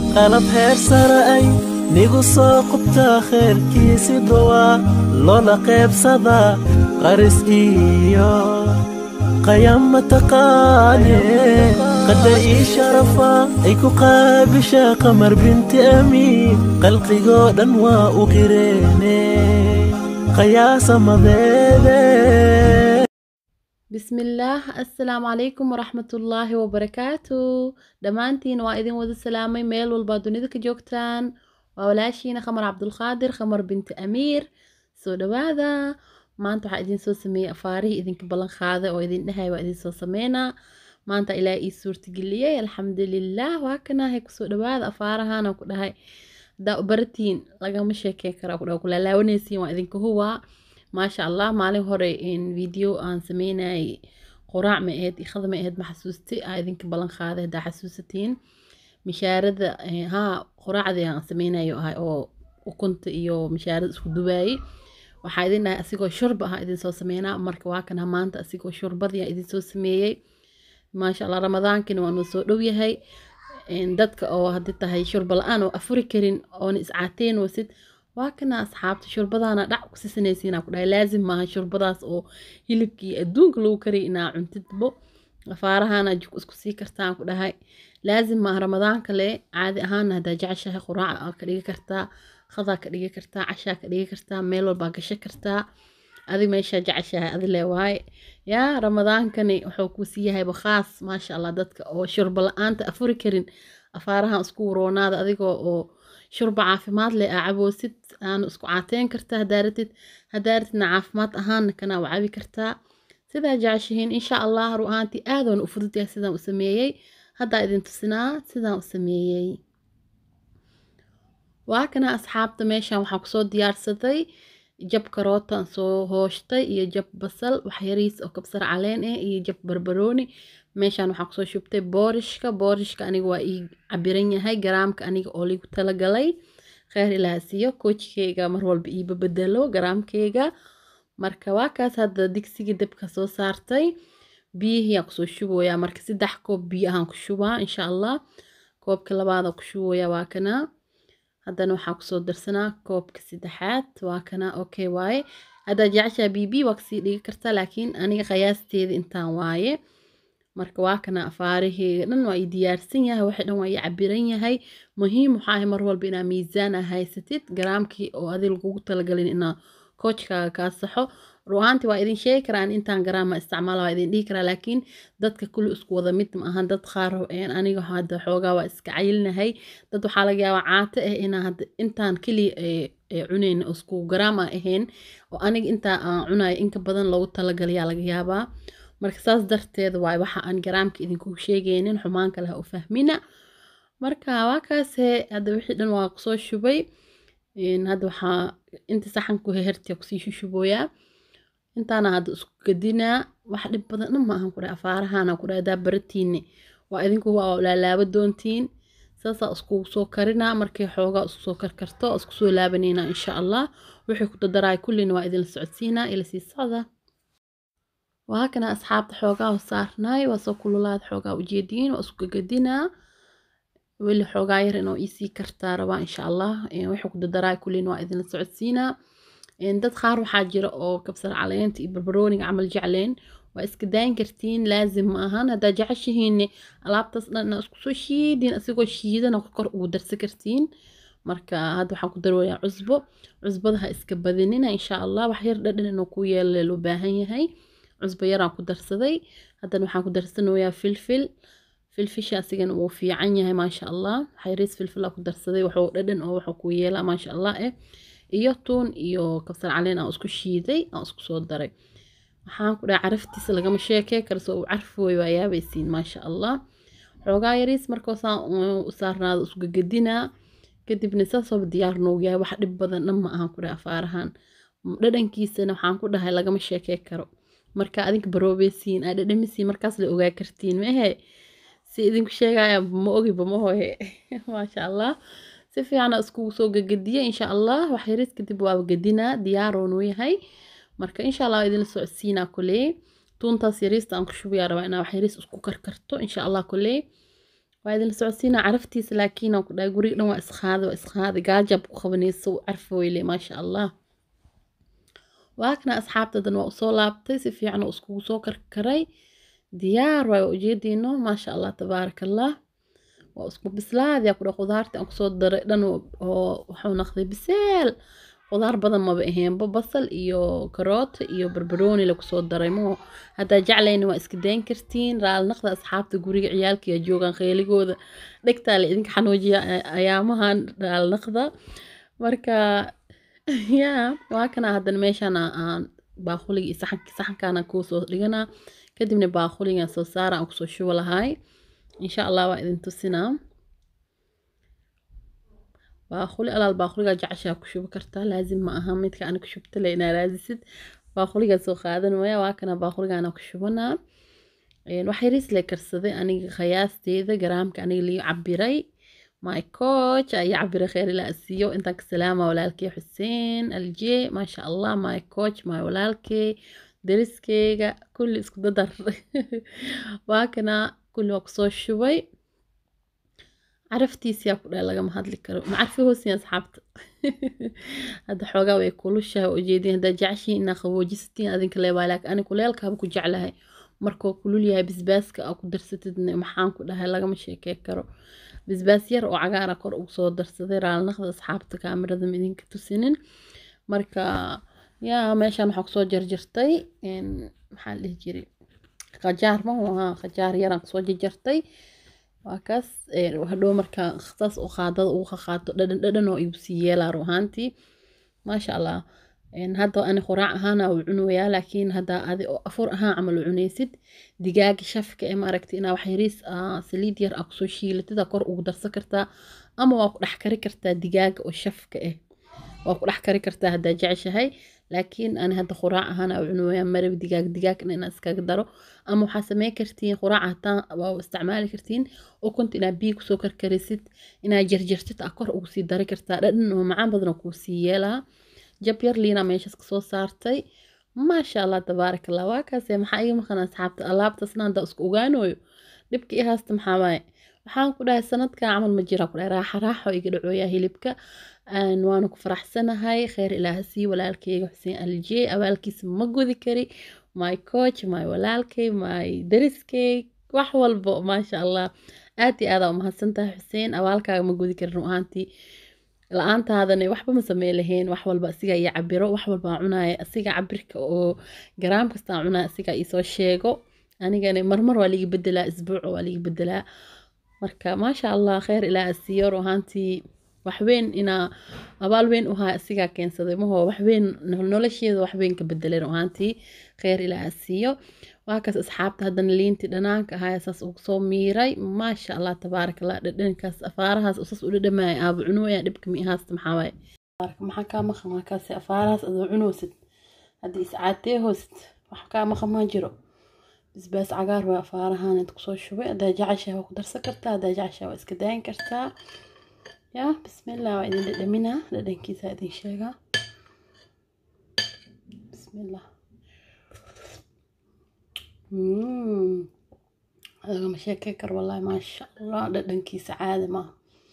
qalab heer sare ay nigu soo qubtaa khayrkiisi dhowaa loola qaybsadaa qaris iyo qayama taqaane qadar ii sharafa ay ku qaabishaa qamar binti amiin qalqigoo dhan waa u qireene qayaasa madeede bismillaah assalaamu calaykum waraxmatullaahi wabarakaatu dhammaantiin waa idin wada salaamay meel walbaa dunida ka joogtaan waa walaashiina khamar cabdulqaadir khamar binti amiir soo dhawaada maanta waxaa idin soo sameeyey afaarihii idinka ballan qaaday oo idin dhahay waa idin soo sameynaa maanta ilaa ii suurtageliyey alxamdulilaah waa kanahay kusoo dhawaada afaarahana ku dhahay hadaa baratiin lagama sheekey karaa ku dhaha kulaalaawanaysiin waa idinka huwaa maasha allah maalin hore video aan sameynayay qoraac ma aheyd ikhada ma aheyd ma xasuustay aa idinka ballan qaaday haddaa xasuusatiin mishaarada haa qoraacdii aan sameynayo ahay oo ukunta iyo mishaarada isku dubaayey waxaa idin dhahay asigoo shurba ahaa idin soo sameynaa marka waa kana maanta asigoo shurbadii aan idin soo sameeyey maasha allah ramadaankina waa noo soo dhow yahay dadka oo haddii tahay shurba la-aan oo afuri karin oona iscaateen wasid waa kana asxaabta shurbadaana dhac ku sisanaysiinaa ku dhahay laazim maaha shurbadaas oo hilibkii adduunka lagu kariy inaa cuntidbo afaarahana jik isku sii kartaan ku dhahay laazim maaha ramadaan kale caadi ahaana haddaa jeceshahay quraaca aa ka dhigi kartaa qadaa ka dhigi kartaa cashaa ka dhigi kartaa meel walbaa gasho kartaa adi meeshaa jeceshahay adi le waaye yaa ramadaankani wuxuu ku sii yahayba khaas maasha allah dadka oo shurba la-aanta afuri karin afaarahan isku waroonaada adigoo oo shurba caafimaad leh aa caboosid aanu isku caateyn kartaa hadaaratid hadaaratidna caafimaad ahaana kanaa u cabi kartaa sidaa jeceshihiin insha allah ru ahaantii aadoona u fududyahay sidaan u sameeyey haddaa idin tusinaa sidaan u sameeyey waa kana asxaabta meeshan waxaa kusoo diyaarsaday jab karootan soo hooshtay iyo jab basal waxyariis oo kabsar caleen ah iyo jab barbarooni meeshaan waxaa kusoo shubtay boorishka boorishka aniga waa ii cabiran yahay garaamka aniga oo ligu talagalay kheyr ilaa siiyo koojkeyga mar walba iiba bedelo garaamkeyga marka waa kaas hadda digsiga dabka soo saartay biyihiyaan kusoo shubayaa marka saddex koob biyo ahaan ku shubaa insha allah koobka labaada ku shubayaa waa kana haddana waxaa kusoo darsanaa koobka saddexaad waa kana okay waaye haddaa jeceshaa bibi waa kasii dhigi kartaa laakiin aniga qiyaasteeda intaan waaye marka waa kana afaaraheyga dhan waa ii diyaarsan yahay waxa dhan waa ii cabiran yahay muhiim waxaa ahay mar walba inaa miisaan a haysatid garaamkii oo adi lagugu talagalin inaa koojkaaga kaa saxo ruahaanti waa idin sheegi karaan intaan garaama isticmaala waa idin dhihi karaa laakiin dadka kulli isku wada mid ma ahan dad qaar aniga hadda xoogaa waa iska cayilnahay dad waxaa laga yaabaa caato ah inaa hadda intaan keliya cunayn isku garaam a ahayn oo aniga intaa aan cunayo inka badan loogu talagalayaa laga yaabaa marka saas darteed waay waxa aan garaamka idinku sheegaynin xumaan kale ha u fahmina marka waa kaase hadda wixii dhan waa kusoo shubay hadda waxaa inta saxanku hehertiya kusii shushubooyaa intaana hadda isku gadinaa wax dhib badan dhan maahan ku dhahay afaarahana ku dhahay hadaa baratiinne waa idinku waa laalaaba doontiin saasaa iskugu soo karinaa markay xoogaa isku soo karkarto isku soo laabaneynaa insha allah wixii ku dadaraay kullina waa idinla socodsiinaa ila sii socda waa kana asxaabta xoogaa saarnaay waa soo kululaad xoogaa ujeediin waa isku gagadinaa weli xoogaa yar inoo iisii kartaa rabaa insha allah wixii ku dadaraay kullina waa idinla socodsiinaa dad qaar waxaa jira oo kabsar caleenta iyo barbarooniga camal jecleen waa iska daayin kartiin laazim ma ahan haddaa jeceshihiinne alaabtaas dhan inaa isku soo shiidin asigoo shiidana kor ugu darsa kartiin marka hadda waxaan ku darwayaa cusbo cusbada ha iska badinina insha allah wax yar dhadhan inuu ku yeela loo baahan yahay cusbo yaraan ku darsaday haddana waxaan ku darsanayaa filfil filfisha asigana wuu fiican yahay maasha allah xayriis filfilaa ku darsaday wuxuu dhadhan oo wuxuu ku yeelaa maasha allah eh iyo tuun iyo kabsar caleen aan isku shiiday aan isku soo daray waxaan ku dhahay caraftiisa lagama sheekey karo soo uu carfooy waa yaabaysiin maasha allah xoogaa yariis markaasaan u saarnaado isku gagadinaa kadibna saasooba diyaar noogu yahay wax dhib badan dhan ma ahan ku dhahay afaarahan dhadhankiisana waxaan ku dhahay lagama sheekey karo marka adinka baroobeysiin aa dhadhamisiin markaas la ogaa kartiin maehe si idinku sheegaya ma ogiba mahoye maasha allah si fiican iskugu soo gagadiye insha allah wax yaris kadib waa gadinaa diyaaroonuu yahay marka insha allah waa idinla socodsiinaa koley tuuntaas yariista aan ku shubayaa rabaa inaa wax yaris isku karkarto insha allah koley waa idin socodsiina caraftiisa laakiin aan ku dhahay guriga dhan waa isqaadi waa isqaadi gaajab ku qabanayso carfooyle maasha allah waa kana asxaabtadan waa usoo laabtay si fiican oo iskugu soo karkaray diyaar waay waa ujeediino maasha allah tabaaraka allah waa isku bislaadi ku dha khudaarta aan kusoo daray dhan oo waxuu naqday biseel khudaar badan maba aheenba basal iyo karooto iyo barbarooni lakusoo daray moo haddaa jeclayna waa iska dayn kartiin raalnaqda asxaabta guriga ciyaalkiya joogaan kheyligooda dhegtaa la idinka xanuujiya ayaamahan raalnaqda marka yaa waa kana haddana meeshaan aan baaquliga iyo saxanka saxankaana kuu soo dhiganaa kadibna baaquliga soo saara aan kusoo shubo lahay insha allah waa idin tusinaa baaquli alaal baaquligaa jeceshaa ku shubi kartaa laazim ma aha midka ana ku shubta le inaa raadisid baaquligaa soo qaadan waya waa kana baaquligaana ku shubanaa wax yariis le karsaday aniga khayaasteeda garaamka aniga lii cabiray my coach ayaa cabiray kheyr ilaa asiiyo intaan ka salaama walaalkey xuseen alje maasha allah my coach my walaalkey dariskeyga kulli isku dadar waa kana kulli waa kusoo shubay caraftiisiyaa ku dhahay lagama hadli karo macarfi hoosiya asxaabta hadda xoogaa way kulushahay ujeedin haddaa jeceshiin inaa qaboojisatiin adinka leebaa laakiin ani kuleelkaaba ku jeclahay markuu kulul yahay bisbaaska aa ku darsatidna maxaan ku dhahay lagama sheekey karo bisbaas yar oo cagaara kor ugu soo darsaday raalnaqda asxaabta kaamirada idinka tusinin marka yaa meeshaan waxaa kusoo jarjartay maxaa la dhihi jiray qajaar ma haa qajaar yaraan kusoo jarjartay waa kaas hadhow markaa saas oo qaadada ugu qaqaato dhadhan dhadhan oo igu sii yeelaa ru ahaantii maasha allah hadda ani quraac ahaana u cunayaa laakiin hadda adi oo afur ahaan camal u cunaysid digaaga shafka ee maaragta inaa wax yariis saliid yar aa kusoo shiilatida kor ugu darsan kartaa ama waa ku dhex kari kartaa digaaga oo shafka ah waa ku dhex kari kartaa haddaa jeceshahay laakiin ani hadda quraac ahaan aa u cunayaa marab digaag digaagna inaa iskaga daro ama waxaa samey kartiin quraac hataa waa isticmaali kartiin ukunta inaa biyo kusoo karkarisid inaa jarjartid aa kor ugu sii dari kartaa dhadhan oo macaan badan oo kuu sii yeelaa jab yar liina meeshaas kasoo saartay maasha allah tabaarak allah waa kaase maxaa iga maqan asxaabta alaabtaasna haddaa isku ogaanooyo dhibka i haasta maxaa waaye waxaan ku dhahay sanadka camal ma jira ku dhahay raaxa raaxo iga dhacooyaa hilibka waana ku faraxsanahay kheyr ilaaha sii walaalkeyga xuseen aljee abaalkiisa ma gudi kari my coach my walaalkey my dariskey wax walbo maasha allah aad iyo aadaa umahadsantahay xuseen abaalkaaga ma gudi karin ahaantii la-aantaadana waxba ma samey lahayn wax walba asiga iyo cabiro wax walba cunaya asiga cabirka oo garaam kastaa cunaya asiga isoo sheego anigana marmar waa liga bedelaa isbuuc waa liga bedelaa marka maasha allah kheyr ilaa asiiyo ahaantii waxweyn inaa abaal weyn u haa asigaa keensaday maho waxweyn nolosheeda waxweyn ka bedeleen ahaantii kheyr ilaa asiiyo waa kaas asxaabta haddana liintii dhanaanka ahaa saas ugu soo miiray maasha allah tabaaraka allah dhadhankaas afaarahaas saas u dhadhamaya aaba cunooya dhibka miihaasta maxaa waaye maxaa kaa maqan waa kaasi afaarahaas adoo cunoosid haddii iscaatee hoosid wax kaa maqan ma jiro bisbaas cagaar waa afaarahan inta kusoo shubay haddaa jeceshaha waa ku darsan kartaa haddaa jeceshaha waa iska daayin kartaa yaa bismillah waa idin dhadhaminaa dhadhankiisa idin sheegaa bismillah lagama sheekey karo wallahi maasha allah dhadhankiisa caadi maaha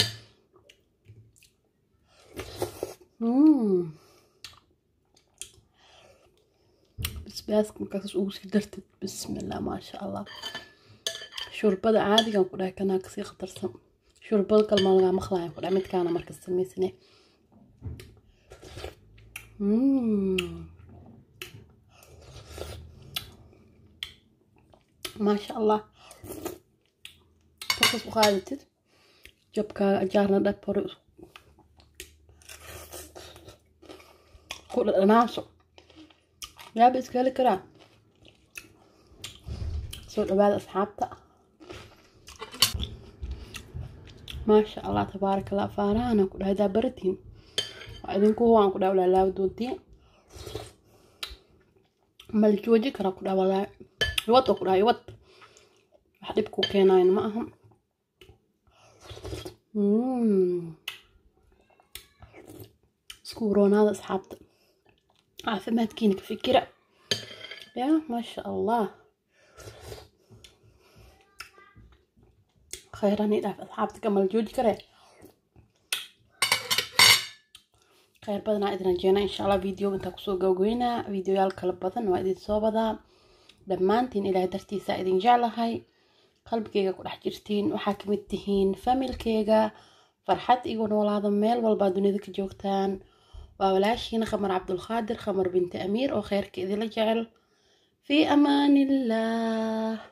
basbaaska markaas ugu sii dartid bismillah maasha allah shurbada caadigan ku dhahay kanaa kasii khatarsan shurbada kalmaa lagaa maqlayan ku dhahay midkaana markas samaysane maasha allah markaas u qaadatid jabkaaga ajaarna dhab hore ku dhadhanaaso yaaba iska heli karaa soo dhawaada asxaabta maasha allah tabaaraka allah faarahana ku dhahay daa baratiin waa idinku huwaan ku dhaha walaalaawa doontiin mala jooji karaa ku dhaha walaahi iwad oo ku dhaha iwad wax dhib ku keenayn ma aha isku roonaada asxaabta caafimaadkiina ka fikira ya maasha allah khayrani dhaaf asxaabta kamal jooji kare khayr badanaa idin rajeena insha allah videoga intaa kusoo gawgeynaa videoyaal kala badan waa idin soo badaa dhammaantiin ilaahay dartiisa idin jeclahay qalbigeyga ku dhex jirtiin waxaa kamid tihiin familkeyga farxad igu noolaada meel walbaa dunida ka joogtaan waa walaashiina khamar cabdulqaadir khamar binti amiir oo kheyrka idila jecel fii amaani illah